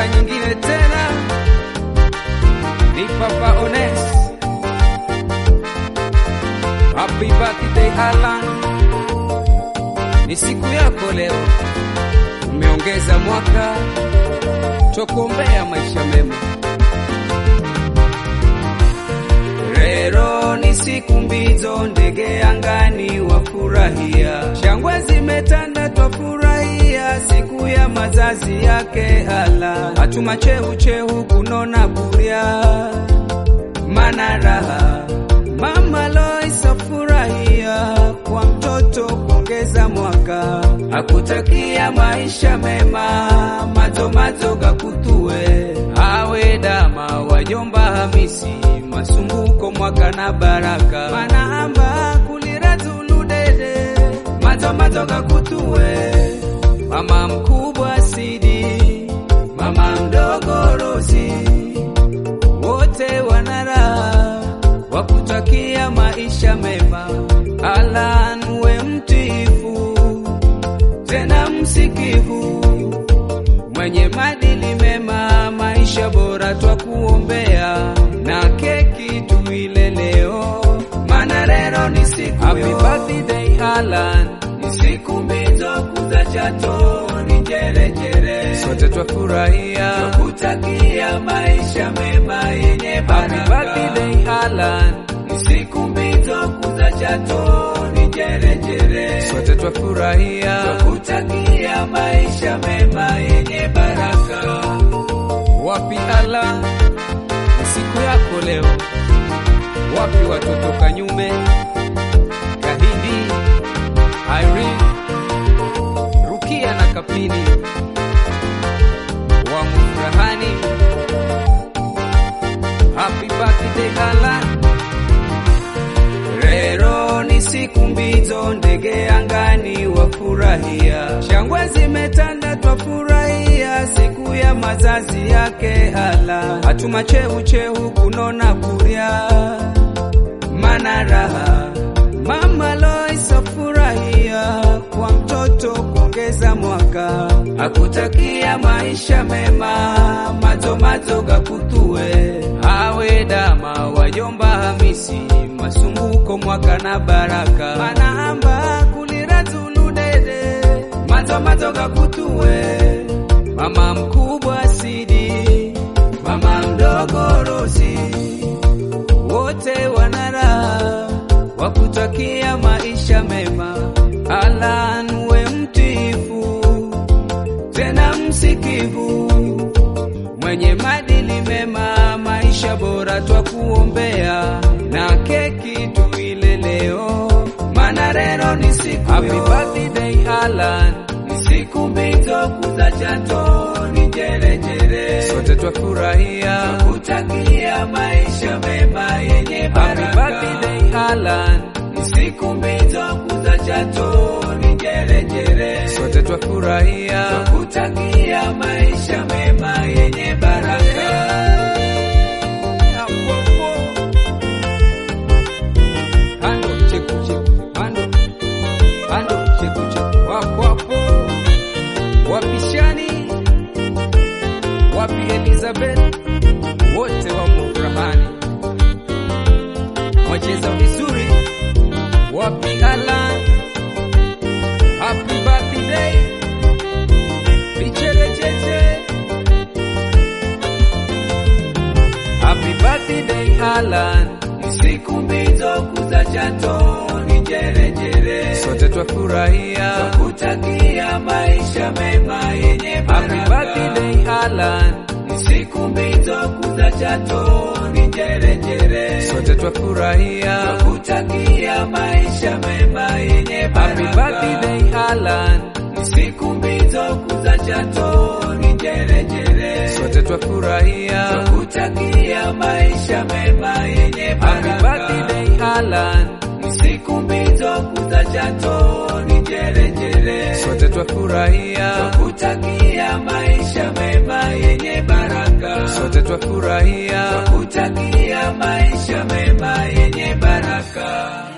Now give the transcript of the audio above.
mara nyingine tena ni Papa Ones. Happy birthday Alan, ni siku yako leo, umeongeza mwaka, twakuombea maisha mema. Rero ni siku mbizo, ndege angani wafurahia, shangwe zimetanda, twafurahia siku ya mazazi yake Alan. Hatuma chehu chehu kunona kurya, mana raha Mama Lois afurahia kwa mtoto kuongeza mwaka, akutakia maisha mema, mazomazo gakutue awe dama wajomba Hamisi masumbuko mwaka na baraka manaamba kulira zuludede mazomazo gakutue mama mkubwa Sidi mama mdogo Rosi wote wanaraha wakutakia maisha mema. Alan we mtiifu tena msikivu, mwenye madili mema, maisha bora twakuombea, na keki tuile leo, mana leo ni siku Happy birthday Alan, ni siku mbizo kuza chato ni jerejere, sote twafurahia twakutakia maisha mema yenye baraka. Happy birthday Alan, ni siku mbizo kuza chato ni jerejere, sote twafurahia twakutakia maisha mema yenye baraka. Wapi Alan, ni siku yako leo, wapi watoto Kanyume, Kahindi, Irene, Rukia na Kapini wa mfurahani. Happy birthday Alan. Rero ni siku mbizo, ndege angani wafurahia, shangwe zimetanda, twafurahia siku ya mazazi yake Alan. Hatuma chehu chehu kunona kurya, mana raha Mama Lois afurahia kwa mtoto kuongeza mwaka, akutakia maisha mema, mazomazo gakutue awe dama wajomba Hamisi masumbuko mwaka na baraka manaamba kulira zuludede mazomazo gakutue mama mkubwa Sidi mama mdogo Rosi wote wanaraha wakutakia maisha mema. Alan we mtiifu tena msikivu, mwenye madili mema, maisha bora twakuombea, na keki tuile leo, mana leo ni siku Happy birthday Alan, ni siku mbizo kuza chato ni jerejere, sote twafurahia twakutakia maisha mema yenye baraka. Happy birthday Alan, ni siku mbizo kuza chato ni jerejere, sote twafurahia twakutakia maisha mema yenye baraka. Hando cheku cheku, hando hando cheku cheku, wapo wapo wapishani, wapi Elizabeth, wote wamo furahani, wacheza vizuri, wapi Alan, happy birthday, vicherecheche, happy birthday Alan, ni siku mbizo kuza chato ni jerejere, sote twafurahia twakutakia maisha mema yenye baraka. Happy birthday Alan, ni siku mbizo kuza chato ni jerejere, sote twafurahia twakutakia maisha mema yenye baraka. Happy birthday Alan, ni siku mbizo kuza chato ni jerejere, sote twafurahia twakutakia maisha mema yenye baraka. Happy birthday Alan, ni siku mbizo kuza chato ni jerejere, sote twafurahia twakutakia maisha mema yenye baraka. Sote twafurahia twakutakia maisha mema yenye baraka.